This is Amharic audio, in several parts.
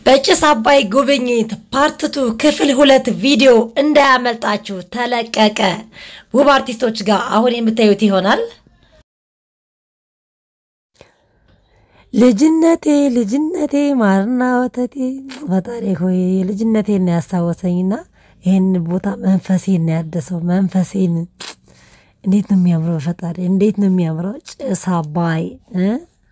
በጭስ አባይ ጉብኝት ፓርትቱ ክፍል ሁለት ቪዲዮ እንዳያመልጣችሁ ተለቀቀ። ውብ አርቲስቶች ጋር አሁን የምታዩት ይሆናል። ልጅነቴ ልጅነቴ ማርና ወተቴ ፈጣሪ ሆይ ልጅነቴን ነው ያስታወሰኝና ይህን ቦታ መንፈሴን ነው ያደሰው። መንፈሴን እንዴት ነው የሚያምረው! ፈጣሪ እንዴት ነው የሚያምረው! ጭስ አባይ እ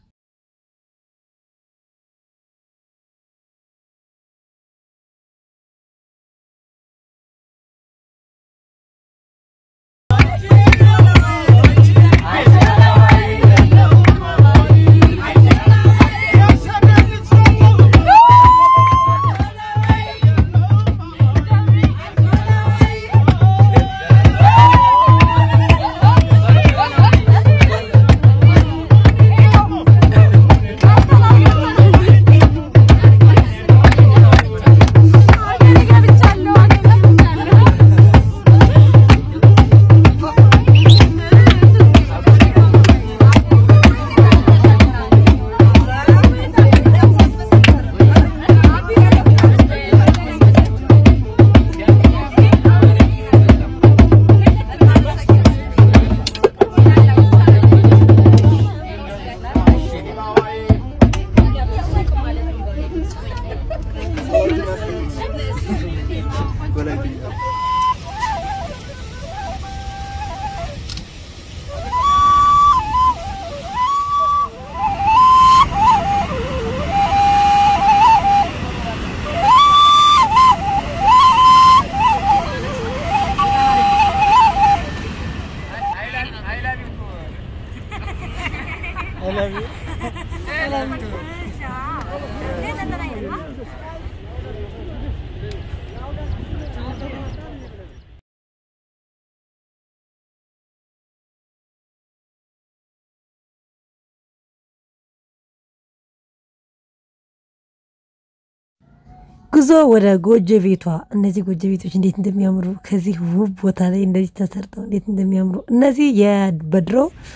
ጉዞ ወደ ጎጆ ቤቷ። እነዚህ ጎጆ ቤቶች እንዴት እንደሚያምሩ ከዚህ ውብ ቦታ ላይ እንደዚህ ተሰርተው እንዴት እንደሚያምሩ እነዚህ በድሮ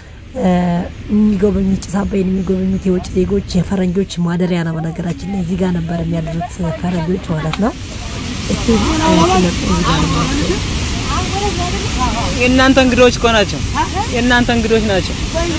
የሚጎበኙት ጭስ አባይን የሚጎበኙት የውጭ ዜጎች የፈረንጆች ማደሪያ ነው። በነገራችን ላይ እዚህ ጋር ነበር የሚያድሩት ፈረንጆች ማለት ነው። እስቲ የእናንተ እንግዶች እኮ ናቸው። የእናንተ እንግዶች ናቸው።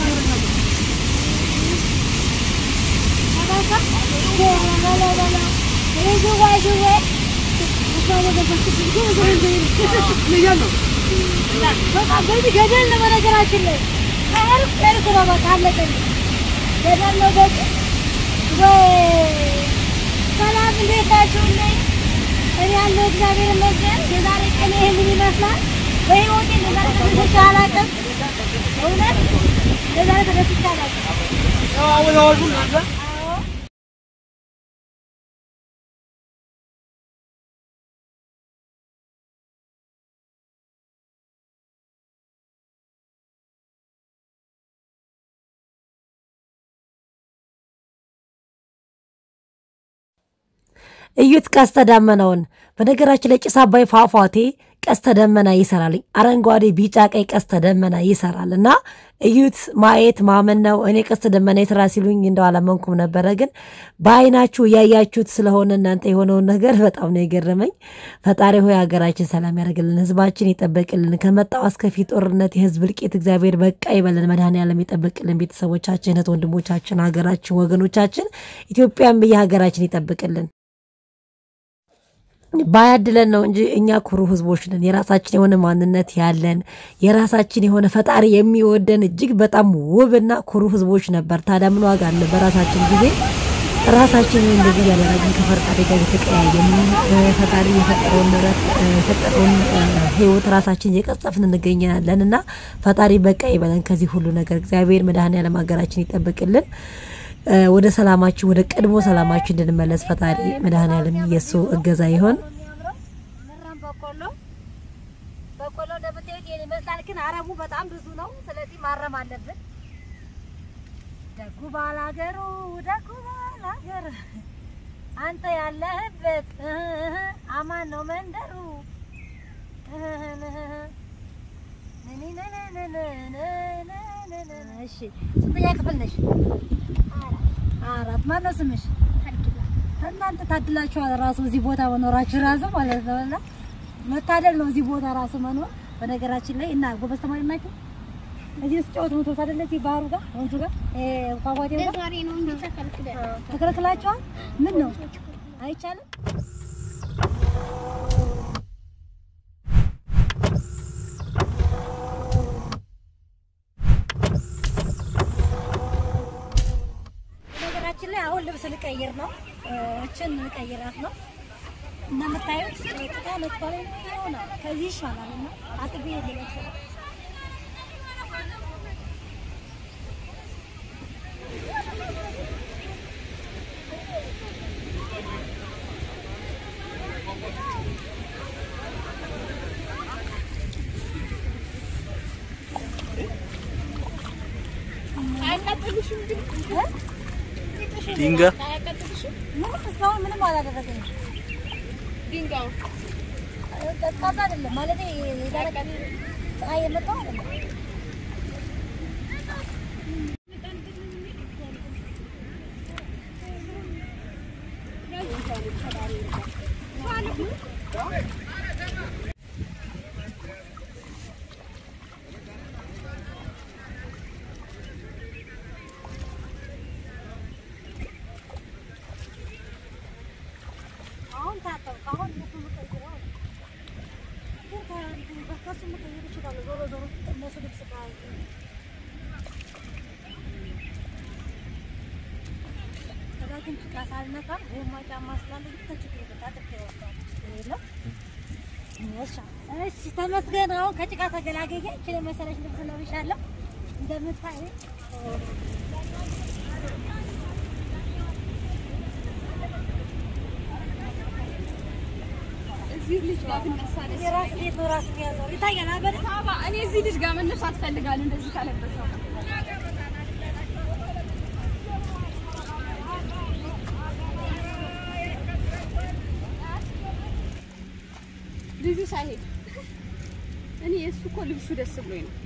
ገደል ነው። በነገራችን ላይ ከእርቅ እርቅ ነው። በቃ አለቀኝ። ገደል ነው። በቃ ወይ ሰላም፣ እንዴት ናችሁልኝ? እኔ ያለው እግዚአብሔር ይመስገን። የዛሬ ቀን ይህንን ይመስላል። በህይወቴ ለዛሬ ተደስቼ አላውቅም። እውነት ለዛሬ ተደስቼ አላውቅም። አዎ እዩት ቀስተ ደመናውን። በነገራችን ላይ ጭስ አባይ ፏፏቴ ቀስተ ደመና ይሰራል። አረንጓዴ፣ ቢጫ፣ ቀይ ቀስተ ደመና ይሰራል እና እዩት። ማየት ማመን ነው። እኔ ቀስተ ደመና ይሰራ ሲሉኝ እንደው አላመንኩም ነበረ፣ ግን በአይናችሁ እያያችሁት ስለሆነ እናንተ የሆነውን ነገር በጣም ነው የገረመኝ። ፈጣሪ ሆይ ሀገራችን ሰላም ያደርግልን፣ ህዝባችን ይጠበቅልን፣ ከመጣው አስከፊ ጦርነት፣ የህዝብ እልቂት እግዚአብሔር በቃ ይበልን፣ መድኃኔዓለም ይጠበቅልን፣ ቤተሰቦቻችን፣ እህት ወንድሞቻችን፣ ሀገራችን፣ ወገኖቻችን ኢትዮጵያን ብዬ ሀገራችን ይጠብቅልን። ባያድለን ነው እንጂ እኛ ኩሩ ህዝቦች ነን። የራሳችን የሆነ ማንነት ያለን የራሳችን የሆነ ፈጣሪ የሚወደን እጅግ በጣም ውብና ኩሩ ህዝቦች ነበር። ታዲያ ምን ዋጋ አለ? በራሳችን ጊዜ ራሳችን እንደዚህ ያደረግን ከፈጣሪ ጋር የተቀያየን ፈጣሪ የፈጠረውን ንብረት የፈጠረውን ህይወት ራሳችን እየቀጸፍን እንገኛለን እና ፈጣሪ በቃ ይበለን ከዚህ ሁሉ ነገር። እግዚአብሔር መድኃኔዓለም ሀገራችን ይጠብቅልን። ወደ ሰላማችን ወደ ቀድሞ ሰላማችን እንድንመለስ ፈጣሪ መድኃኔዓለም የእሱ እገዛ ይሆን። ምራም በቆሎ በቆሎ እንደምታዩት ይሄን ይመስላል፣ ግን አረሙ በጣም ብዙ ነው። ስለዚህ ማረም አለብን። ደጉ ባላገሩ ደጉ ባላገር አንተ ያለህበት እህ አማን ነው መንደሩ። እሺ ስንተኛ ክፍል ነሽ? አራት። ማን ነው ስምሽ? እና እናንተ ታድላችኋል ራሱ እዚህ ቦታ መኖራችሁ ራሱ ማለት ነው። እና መታደል ነው እዚህ ቦታ ራሱ መኖር። በነገራችን ላይ እና ጎበዝ ተማሪ ናችሁ። እዚህ ውስጥ ጨዋታ ነው ታደለ እዚህ ባህሩ ጋር ወንዙ ጋር እ ፏፏቴው ጋር ዛሬ ነው እንጂ ተከልክለን ተከልክላችኋል። ምን ነው አይቻልም? ነገራችን ላይ አሁን ልብስ ልቀይር ነው። እችን ልቀይራት ነው። እንደምታዩት ጭቃ ለጥቷል ይሆናል። ከዚህ ይሻላል እና አጥቤ ልለብስ ነው። አያቃጥልሽም ግን ድንጋይ አያቃጥልሽም ምንም እስካሁን ምንም አላደረገኝም። ድንጋዩ ቀዝቃዛ አይደለም ማለት የደረቀ ፀሐይ የመጣው አይደለም። አሁን ታጠብኩ። አሁን ልብስ የምቀይረው ነው። ግን ከ- ከእሱ መቀየር እችላለሁ። ዞሮ ዞሮ እነሱ ልብስ ጋር ከዛ ግን ጭቃ ሳልነካ ጎማ ጫማ ስላለኝ ከችግር ታጥቤ እወስዳለሁ። ችግር የለም። እሺ፣ እሺ፣ ተመስገን። አሁን ከጭቃ ተገላገየ። እችን የመሰለች ልብስ ለብሻለሁ እንደምታይ እዚህ ልጅ ጋር ብነሳ ደስ የራስ ቤት ነው ራስ የሚያዘው ይታያል። አበደ ሳባ እኔ እዚህ ልጅ ጋር መነሳት እፈልጋለሁ እንደዚህ ካለበሰው ልጁ ሳይሄድ እኔ የእሱ እኮ ልብሱ ደስ ብሎኝ ነው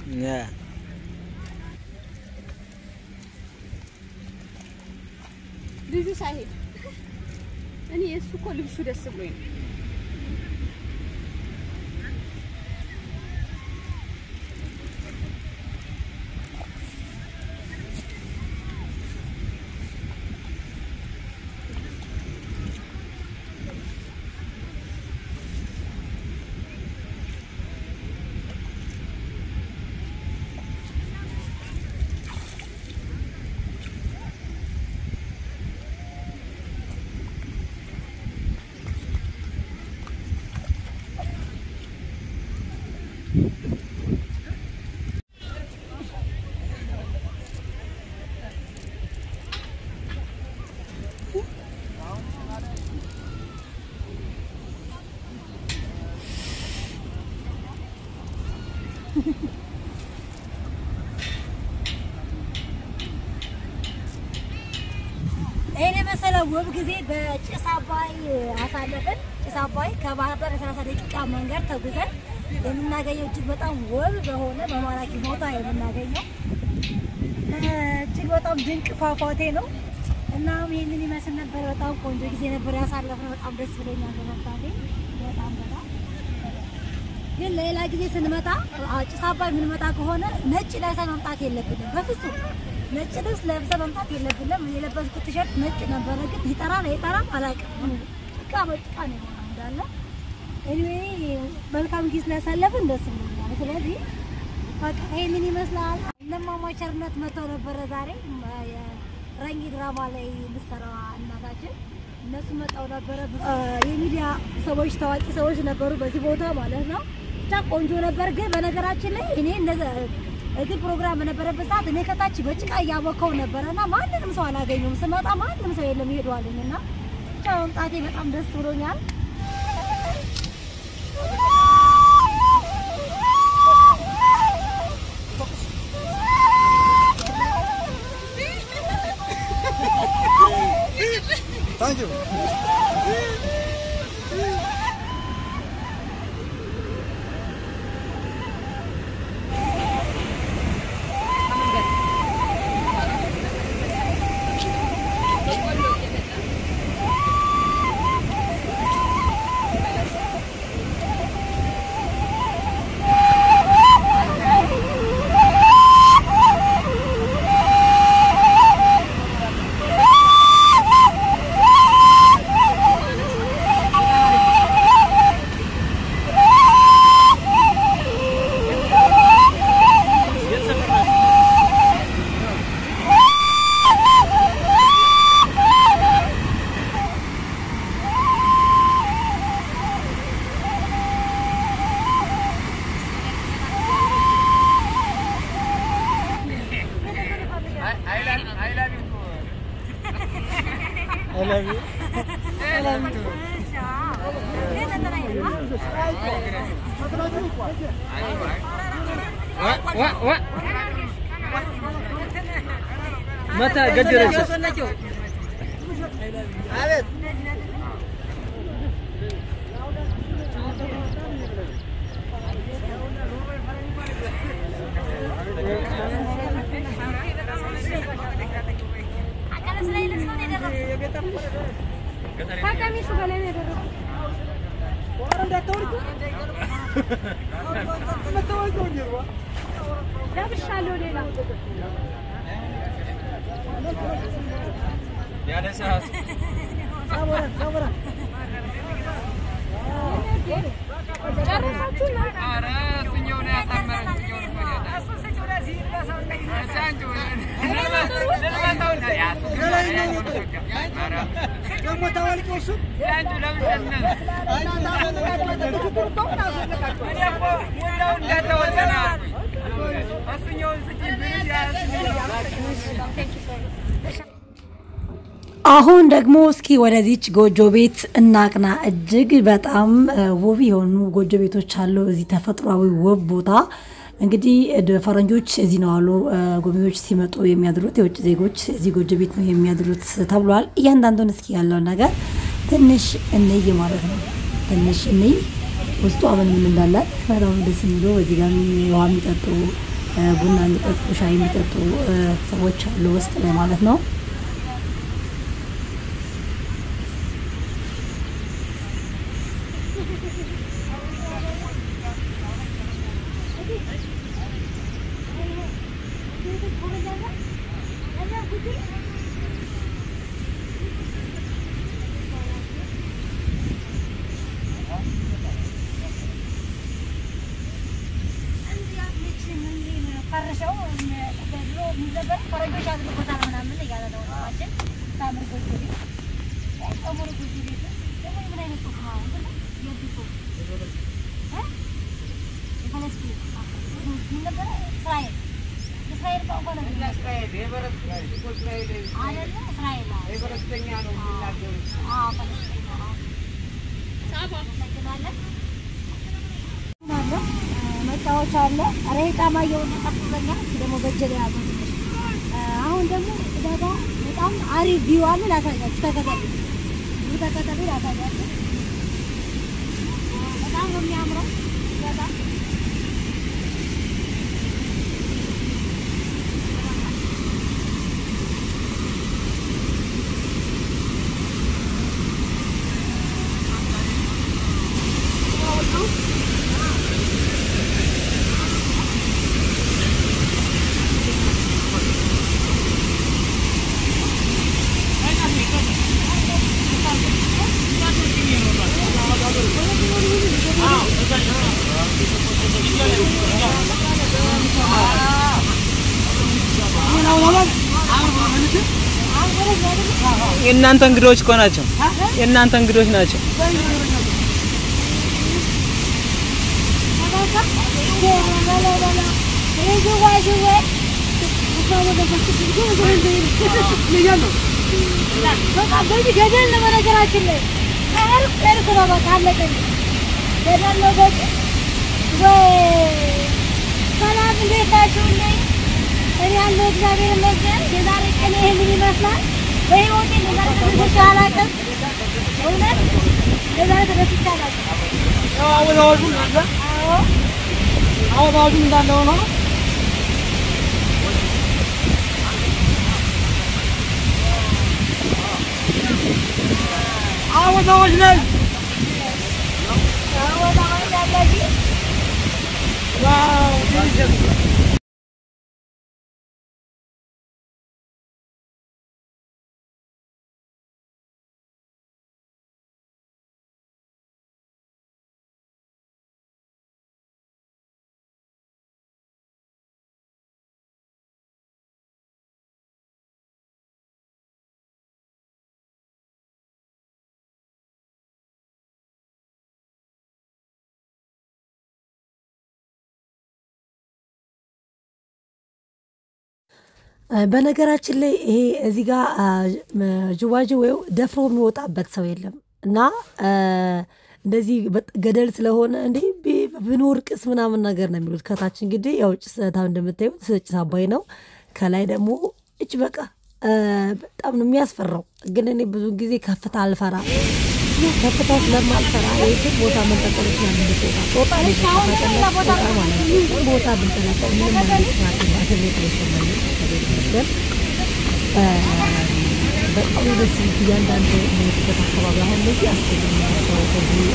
ልጁ ሳይሄድ እኔ የእሱ እኮ ልብሱ ደስ ብሎኝ ነው ይሄን የመሰለ ውብ ጊዜ በጭስ አባይ አሳለፍን። ጭስ አባይ ከባህር ዳር የሰላሳ ደቂቃ መንገድ ተጉዘን የምናገኘው እጅግ በጣም ውብ በሆነ በማራኪ ቦታ የምናገኘው እጅግ በጣም ድንቅ ፏፏቴ ነው። እናም ይህንን ይመስል ነበር። በጣም ቆንጆ ጊዜ ነበር ያሳለፍነው። በጣም ደስ ብሎኛል በመምጣቴ በጣም በጣም ግን ሌላ ጊዜ ስንመጣ አ- ጭስ አባይ የምንመጣ ከሆነ ነጭ ለብሰን መምጣት የለብንም በፍጹም። ነጭ ልብስ ለብሰን መምጣት የለብንም። የለበስኩት ቲሸርት ነጭ ነበረ፣ ግን ይጠራል አይጠራም አላውቅም። ጭቃ በጭቃ ነው የሆነው እንዳለ። ኤኒዌይ መልካም ጊዜ ስላሳለፍን ደስ ብሎኛል። ስለዚህ በቃ ይሄንን ይመስላል። እነማማ ቸርነት መጥተው ነበረ ዛሬ ም- የረንጊ ድራማ ላይ የምትሰራዋ እናታችን እነሱ መጣው ነበረ። አ፣ የሚዲያ ሰዎች ታዋቂ ሰዎች ነበሩ በዚህ ቦታ ማለት ነው። ብቻ ቆንጆ ነበር። ግን በነገራችን ላይ እኔ እነዚ እዚህ ፕሮግራም በነበረበት ሰዓት እኔ ከታች በጭቃ እያቦካው ነበረ እና ማንንም ሰው አላገኘሁም። ስመጣ ማንም ሰው የለም ይሄዷልኝ እና ብቻ መምጣቴ በጣም ደስ ብሎኛል። Thank you. መታ ገደለች። ከቀሚሱ በላይ ነው የደረሰው። ለብሻለሁ ሌላ ጨረሳችሁ እናንተ? አሁን ደግሞ እስኪ ወደዚች ጎጆ ቤት እናቅና። እጅግ በጣም እ, ውብ የሆኑ ጎጆ ቤቶች አሉ እዚህ ተፈጥሯዊ ውብ ቦታ። እንግዲህ እ, ፈረንጆች እዚህ ነው አሉ እ, ጎብኚዎች ሲመጡ የሚያድሩት የውጭ ዜጎች እዚህ ጎጆ ቤት ነው የሚያድሩት ተብሏል። እያንዳንዱን እስኪ ያለውን ነገር ትንሽ እንይ ማለት ነው። ትንሽ እንይ ውስጧ ምን ምን እንዳላት በጣም ደስ የሚሉ በዚህ ጋር ውሃ የሚጠጡ እ፣ ቡና የሚጠጡ ሻይ የሚጠጡ እ, ሰዎች አሉ ውስጥ ላይ ማለት ነው። መጫወቻ አለ። ኧረ ጣማ እየሆነ ጠፍቶኛል። እሱ ደግሞ በእጄ ላይ ያዘው ትንሽ። አሁን ደግሞ እዛ ጋ በጣም አሪፍ ቪው አለ። ላሳያችሁ፣ ተከተሉ፣ ኑ ተከተሉ፣ ላሳያችሁ። በጣም ነው የሚያምረው። በጣም የእናንተ እንግዶች እኮ ናቸው። የእናንተ እንግዶች ናቸው። በቃ በዚህ ገደል ነው። በነገራችን ላይ ከእርቅ እርቅ ነው። በቃ አለቀኝ። ገደል ነው በዚህ ወይ ሰላም፣ እንዴት ናችሁልኝ? እኔ ያለው እግዚአብሔር ይመስገን። የዛሬ ቀን ይህንን ይመስላል። በህይወቴ እንደዛሬ ተደስቼ አላውቅም። እውነት እንደዛሬ ተደስቼ አላውቅም። አሁን አዋጁ እንዳለ አዎ አሁን አዋጁ እንዳለ ሆኖ አሁን አዋጅ ላይ አዎ አሁን ያለዚህ ዋው በነገራችን ላይ ይሄ እዚህ ጋር ጅዋጅዌው ደፍሮ የሚወጣበት ሰው የለም እና አ፣ እንደዚህ በ- ገደል ስለሆነ እንዴ ቢ- ብንወርቅስ ምናምን ነገር ነው የሚሉት። ከታች እንግዲህ ያው ጭስ ታም እንደምታዩት ጭስ አባይ ነው። ከላይ ደግሞ እች በቃ አ፣ በጣም ነው የሚያስፈራው። ግን እኔ ብዙ ጊዜ ከፍታ አልፈራ ከፍታ ስለማልፈራ የትም ቦታ መንጠቀሎች ና ምንድትወጣ ጦጣ ልጅ ጦጣ ማለት ነው። የትም ቦታ ብንጠለጠል ምንም አይነት ፍርሃት ስሜት አይሰማኝም። እግዚአብሔር ይመስገን። አ፣ በጣም ነው ደስ የሚል እያንዳንዱ የሚሄድበት አካባቢ አሁን እነዚህ አስገድናቸው ከዚህ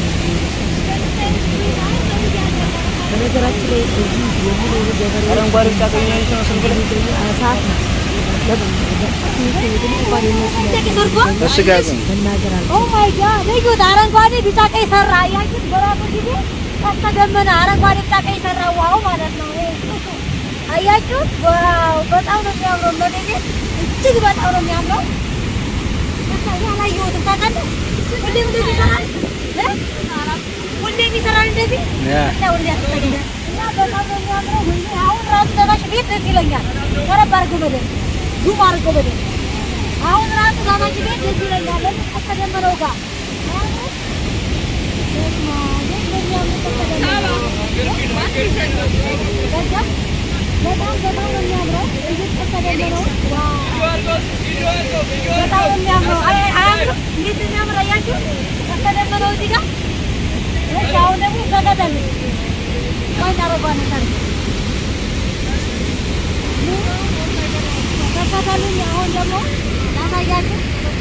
በነገራችን ላይ እዚህ የሚኖሩ ገበሬዎች አረንጓዴ ቢጫ ቀይ ነው የሚመስለው ስንት ብር? ሰዓት ነው እሱ ጋር ግን መናገር አለ ኦ ማይ ጋድ እዩት! አረንጓዴ ቢጫ ቀይ ሰራ። አያችሁት? በራሱ ጊዜ ቀስተ ደመና አረንጓዴ ቢጫ ቀይ ሰራ። ዋው ማለት ነው። ይሄ እሱ አያችሁት? ዋው በጣም ነው የሚያምረው። ለኔ እጅግ በጣም ነው የሚያምረው። በቃ ያላየሁትም ታውቃለህ። ሁሌም እንደዚህ ይሰራል እ? ሁሌም ይሰራል እንደዚህ ያ እና ሁሌ ያስጠግዳል። እና በጣም ነው የሚያምረው። ሁሌ አሁን ራሱ ዘናሽ ቤት ደስ ይለኛል። ቀረብ አድርገው በደንብ ዙም አድርገው በደንብ አሁን ራሱ ዛናሽ ቤት ደስ ይለኛል። ለምን ቀስተ ደመናው ጋር በስመ አብ፣ እንዴት እንደሚያምር ቀስተ ደመናው። በዛ በጣም በጣም ነው የሚያምረው። እዩት ቀስተ ደመናው። ዋው በጣም ነው የሚያምረው። አይ አያምርም? እንዴት እንደሚያምር አያችሁ? ቀስተ ደመናው እዚህ ጋር እሺ፣ አሁን ደግሞ ተከተል ቆንጆ አረጓን ታርግ ተከተሉኝ። አሁን ደግሞ ላሳያችሁ።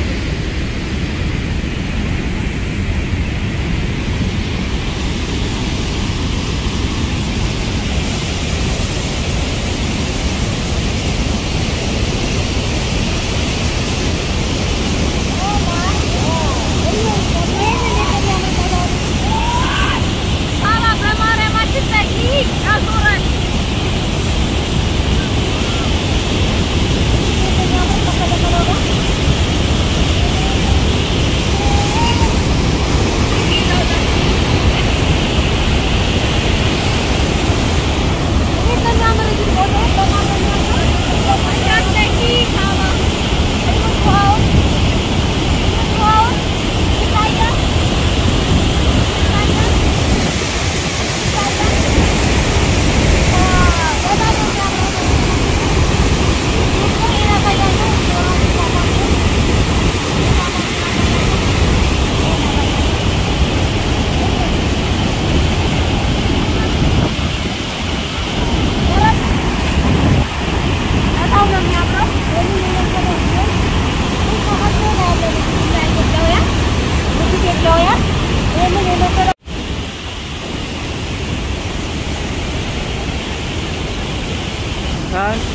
በጣም ነው የሚያምረው። ኢትዮጵያውያን ይህንን የመሰለ አይ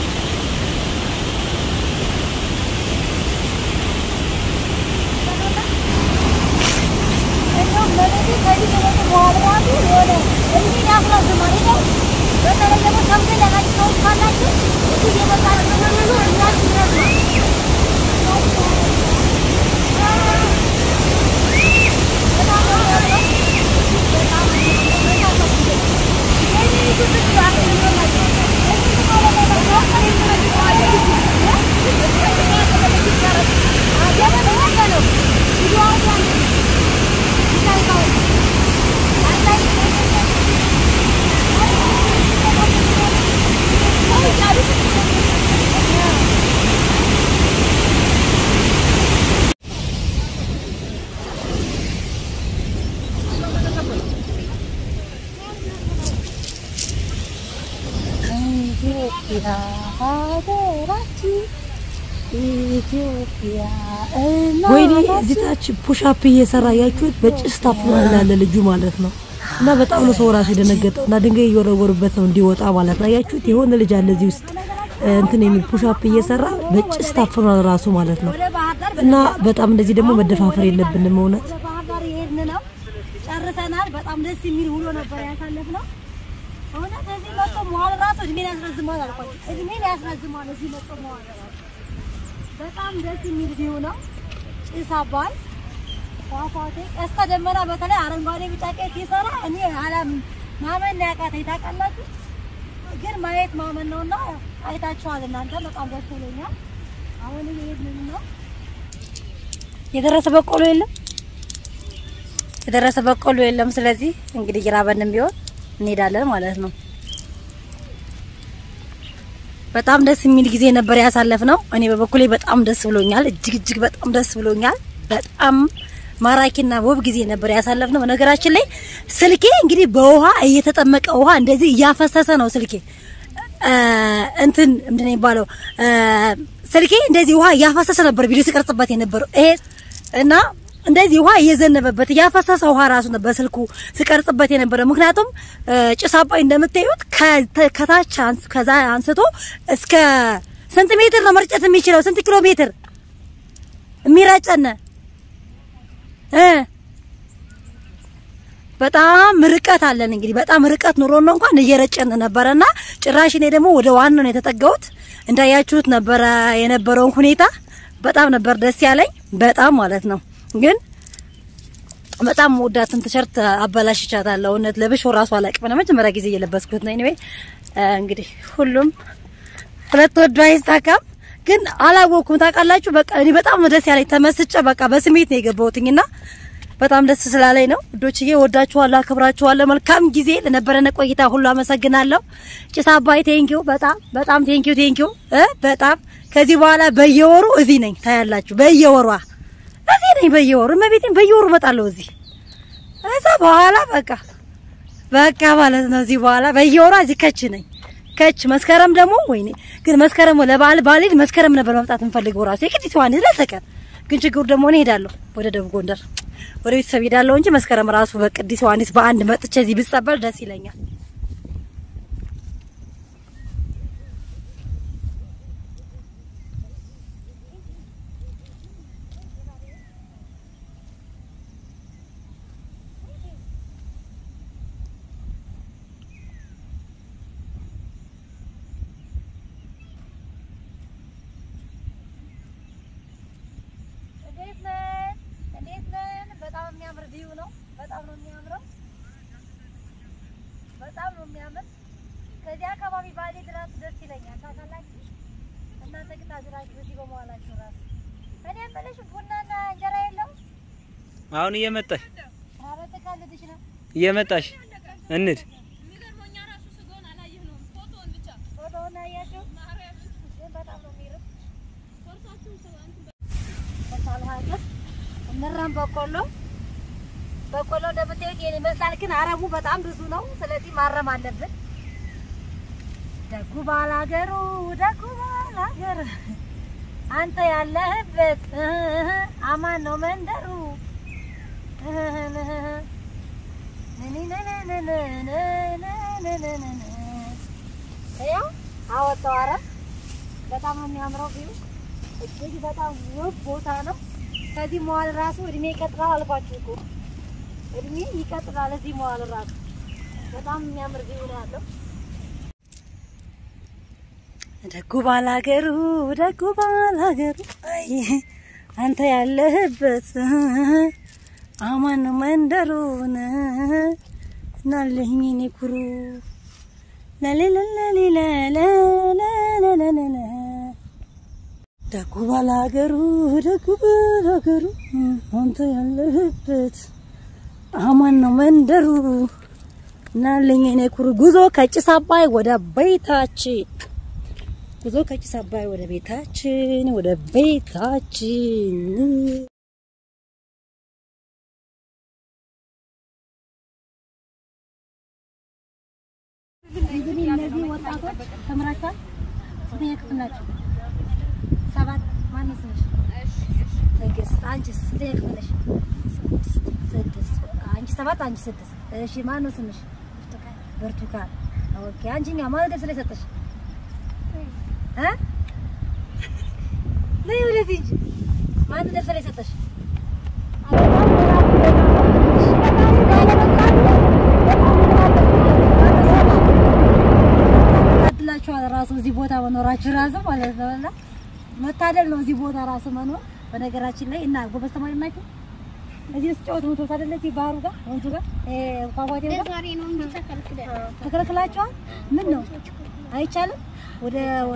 እንደውም ለሌሊት ከዚህ ከመጡ በኋላ ራሱ የሆነ እድሜን ያስረዝማል። ይኸው በተለይ ደግሞ ሰምቶ ያላችሁ ሰዎች ካላችሁ እዚህ እየመጣችሁ ተመለሱ፣ እድሜያችሁ ይረዝማል። በጣም ነው የሚያምረው። በጣም ነው የሚያምረው። ይሄንን ይዙት ብሎ አስቀምጦላቸው። እዚህ ደግሞ በጣም ነው የሚያምረው። ኢትዮጵያ ሀገራችን ኢትዮጵያ ወይኔ እዚህ ታች ፑሻፕ እየሰራ ያችሁት በጭስ ታፍኗል ያለ ልጁ ማለት ነው። እና በጣም ነው ሰው ራሱ የደነገጠው እና ድንጋይ እየወረወሩበት ነው እንዲወጣ ማለት ነው። ያችሁት የሆነ ልጅ አለ እዚህ ውስጥ እ፣ እንትን የሚል ፑሻፕ እየሰራ በጭስ ታፍኗል ራሱ ማለት ነው። ወደ ባህር ዳር እና በጣም እንደዚህ ደግሞ መደፋፈር የለብንም እውነት ወደ ባህር ዳር የሄድን ነው። ጨርሰናል። በጣም ደስ የሚል ውሎ ነበር ያሳለፍነው። እውነት እዚህ መጥቶ መዋል ራሱ እድሜን ያስረዝማል አልኳቸው። እድሜን ያስረዝማል እዚህ መጥቶ መዋል ራሱ በጣም ደስ የሚል ቪው ነው። ጭስ አባይ ፏፏቴ፣ ቀስተ ደመና በተለይ አረንጓዴ ቢጫ ቀይ ሲሰራ እኔ አላም ማመን ነው ያቃተኝ ታውቃላችሁ። ግን ማየት ማመን ነውና አይታችኋል እናንተ በጣም ደስ ብሎኛል። አሁን ይሄንን ነው የደረሰ በቆሎ የለም፣ የደረሰ በቆሎ የለም። ስለዚህ እንግዲህ ይራበንም ቢሆን እንሄዳለን ማለት ነው። በጣም ደስ የሚል ጊዜ ነበር ያሳለፍነው። እኔ በበኩሌ በጣም ደስ ብሎኛል። እጅግ እጅግ በጣም ደስ ብሎኛል። በጣም ማራኪና ውብ ጊዜ ነበር ያሳለፍነው። በነገራችን ላይ ስልኬ እንግዲህ በውሃ እየተጠመቀ ውሃ እንደዚህ እያፈሰሰ ነው ስልኬ እ እንትን ምንድን ነው የሚባለው እ ስልኬ እንደዚህ ውሃ እያፈሰሰ ነበር ቪዲዮ ሲቀርጽበት የነበረው ይሄ እና እንደዚህ ውሃ እየዘነበበት እያፈሰሰ ውሃ ራሱ ነበር ስልኩ ሲቀርጽበት የነበረው። ምክንያቱም እ ጭስ አባይ እንደምታዩት ከ- ከታች አንስ- ከዛ አንስቶ እስከ ስንት ሜትር ነው መርጨት የሚችለው? ስንት ኪሎ ሜትር የሚረጨነ እ በጣም ርቀት አለን እንግዲህ በጣም ርቀት ኑሮ ነው እንኳን እየረጨን ነበረና ጭራሽ እኔ ደግሞ ወደ ዋናው ነው የተጠጋሁት። እንዳያችሁት ነበረ የነበረውን ሁኔታ በጣም ነበር ደስ ያለኝ በጣም ማለት ነው። ግን በጣም ወዳትን ቲሸርት አበላሽቻታለሁ። እውነት ለብሾ ራሱ አላቅም ነው መጀመሪያ ጊዜ እየለበስኩት ነው። ኤኒዌይ እንግዲህ ሁሉም ሁለት ወዶ አይሳካም። ግን አላወኩም ታውቃላችሁ። በቃ እኔ በጣም ነው ደስ ያለኝ ተመስጬ በቃ በስሜት ነው የገባሁትኝና በጣም ደስ ስላለኝ ነው። ውዶችዬ ወዳችኋለሁ፣ አክብራችኋለሁ። መልካም ጊዜ ለነበረን ቆይታ ሁሉ አመሰግናለሁ። ጭስ አባይ ቴንኪው፣ በጣም በጣም ቴንኪው ቴንኪው እ በጣም ከዚህ በኋላ በየወሩ እዚህ ነኝ ታያላችሁ። በየወሯ እዚህ ነኝ በየወሩ እመቤቴን በየወሩ እመጣለሁ እዚህ እዛ በኋላ በቃ በቃ ማለት ነው። እዚህ በኋላ በየወሯ እዚህ ከች ነኝ ከች መስከረም ደግሞ ወይኔ ግን መስከረም ለበዓል ባልሄድ መስከረም ነበር መምጣት እንፈልገው ራሱ የቅዲስ ዮሐንስ ለተቀን ግን ችግሩ ደግሞ እኔ ሄዳለሁ ወደ ደቡብ ጎንደር ወደ ቤተሰብ ሄዳለሁ እንጂ መስከረም ራሱ በቅዲስ ዮሐንስ በአንድ መጥቼ እዚህ ብጸበል ደስ ይለኛል። እንዴት ነን? እንዴት ነን? በጣም የሚያምር ቪው ነው። በጣም ነው የሚያምረው። በጣም ነው የሚያምር። ከዚህ አካባቢ ባሌ ድረስ ደስ ይለኛል። ታውቃላችሁ እናንተ ግን አዝራችሁ እዚህ በመዋላችሁ ራሱ እኔ የምልሽ ቡናና እንጀራ የለው? አሁን እየመጣሽ ኧረ ትቀልድሽ ነው። እየመጣሽ እንድ ፎቶውን አያችሁ? ግን በጣም ነው የሚርብ። በጣም ሀገር እንራም በቆሎ በቆሎ እንደምታዩት ይሄን ይመስላል። ግን አረሙ በጣም ብዙ ነው። ስለዚህ ማረም አለብን። ደጉ ባላገሩ ደጉ ባላገር አንተ ያለህበት እህ አማን ነው መንደሩ ያው አወጣው አረም በጣም ነው የሚያምረው ቪው እጅግ በጣም ውብ ቦታ ነው። ከዚህ መዋል ራሱ እድሜ ይቀጥላል አልኳችሁ እኮ እድሜ ይቀጥላል እዚህ መዋል ራሱ በጣም የሚያምር ቪው ነው ያለው። ደጉ ባላገሩ ደጉ ባላገሩ አይ አንተ ያለህበት አማን ነው መንደሩን እናለኝ እኔ ኩሩ ለሌለሌለለለለለለ ደጉ ባላገሩ ደጉ ባላገሩ አንተ ያለህበት አማን ነው መንደሩ እናለኝ እኔ ኩሩ ጉዞ ከጭስ አባይ ወደ ቤታችን ጉዞ ከጭስ አባይ ወደ ቤታችን ወደ ቤታችን እንግዲህ እነዚህ ወጣቶች ተምራችኋል? ስንተኛ ክፍል ናቸው? ሰባት ማነው ስምሽ? ትዕግስት። አንቺስ ስንተኛ ክፍል ነሽ? ስድስት አንቺ ሰባት አንቺ ስድስት እሺ ማነው ስምሽ? ብርቱካን ኦኬ አንቺኛ ማነው ደብስ ላይ ሰጠሽ? እ ነይ ወደዚህ እንጂ ማነው ደብስ ላይ ሰጠሽ? ታድላችኋል ራሱ እዚህ ቦታ መኖራችሁ ራሱ ማለት ነው። እና መታደል ነው እዚህ ቦታ ራሱ መኖር። በነገራችን ላይ እና ጎበዝ ተማሪ ናችሁ እዚህ ስትጫወት ምትወት አይደለ? እዚህ ባህሩ ጋር ወንዙ ጋር እ ፏፏቴው ጋር ዛሬ ነው እንጂ ተከልክለን ተከልክላችኋል? ምን ነው አይቻልም? ወደ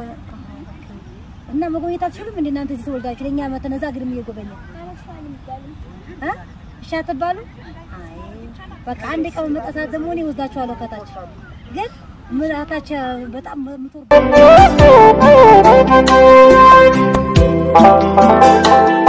እና መጎብኘት አትችሉም እንዴ እናንተ እዚህ ተወልዳችሁ ለእኛ መተን እዛ ግድም እየጎበኘ እ እሺ አትባሉ? አይ በቃ አንድ ቀን መጠሳት ደግሞ እኔ ወስዳችኋለሁ ከታች ግን ምራታች በጣም ምትወር